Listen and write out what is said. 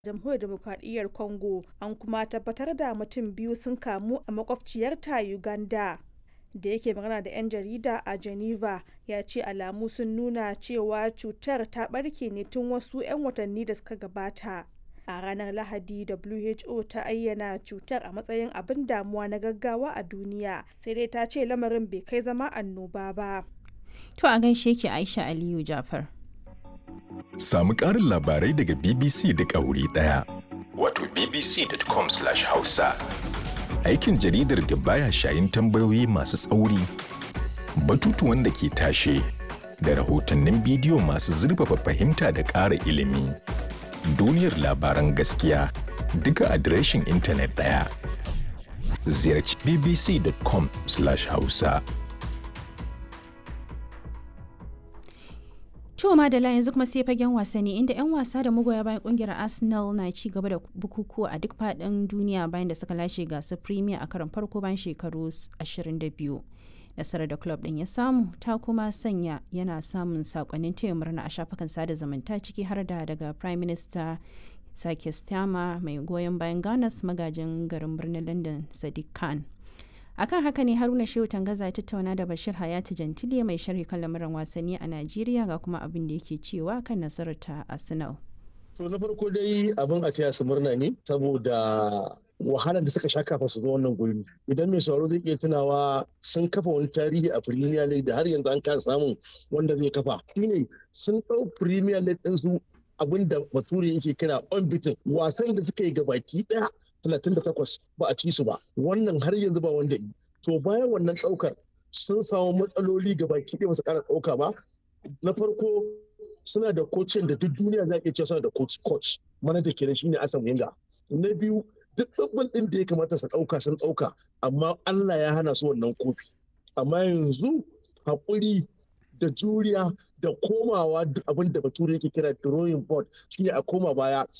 jamhuriyar demokradiyyar congo an kuma tabbatar da mutum biyu sun kamu a makwabciyarta uganda da yake magana da 'yan jarida a geneva ya ce alamu sun nuna cewa cutar ta barke ne tun wasu 'yan watanni da suka gabata a ranar lahadi who ta ayyana cutar a matsayin abin damuwa na gaggawa a duniya sai dai ta ce lamarin bai kai zama annoba ba To a gaishe ki Aisha Aliyu Jafar. Samu ƙarin labarai daga BBC da wuri ɗaya. Wato bbc.com/hausa. Aikin jaridar da baya shayin tambayoyi masu tsauri, batutuwan da ke tashe, da rahotannin bidiyo masu zurfafa fahimta da ƙara ilimi. Duniyar labaran gaskiya duka adireshin intanet ɗaya. Ziyarci bbc.com/hausa. To Madala yanzu kuma sai fagen wasanni inda 'yan wasa da magoya bayan kungiyar Arsenal na ci gaba da bukukuwa a duk faɗin duniya bayan da suka lashe gasar Premier a karon farko bayan shekaru 22. Nasarar da club ɗin ya samu ta kuma sanya yana samun sakonnin taya murna a shafukan sada zumunta ciki har da daga Prime Minister Sake Stama mai goyon bayan Ganas magajin garin birnin London Sadiq Khan. akan haka ne haruna shehu tangaza ya tattauna da bashir hayati jantile mai sharhi kan lamuran wasanni a najeriya ga kuma abin da yake cewa kan nasarar ta arsenal to na farko dai abin a taya su murna ne saboda wahalar da suka sha kafa su zo wannan guri idan mai sauraro zai iya tunawa sun kafa wani tarihi a premier league da har yanzu an kasa samun wanda zai kafa shine sun ɗau premier league ɗin su abin da bature yake kira unbeaten wasan da suka yi gabaki ɗaya 38 ba a ci su ba wannan har yanzu ba wanda yi to bayan wannan ɗaukar sun samu matsaloli ga baki ɗaya su ƙara ɗauka ba na farko suna da kocin da duk duniya za a iya cewa suna da coach coach manaja kenan shine Asan Wenger na biyu duk tsabbal ɗin da ya kamata su ɗauka sun ɗauka amma Allah ya hana su wannan kofi amma yanzu haƙuri da juriya da komawa abin da bature yake kira drawing board shine a koma baya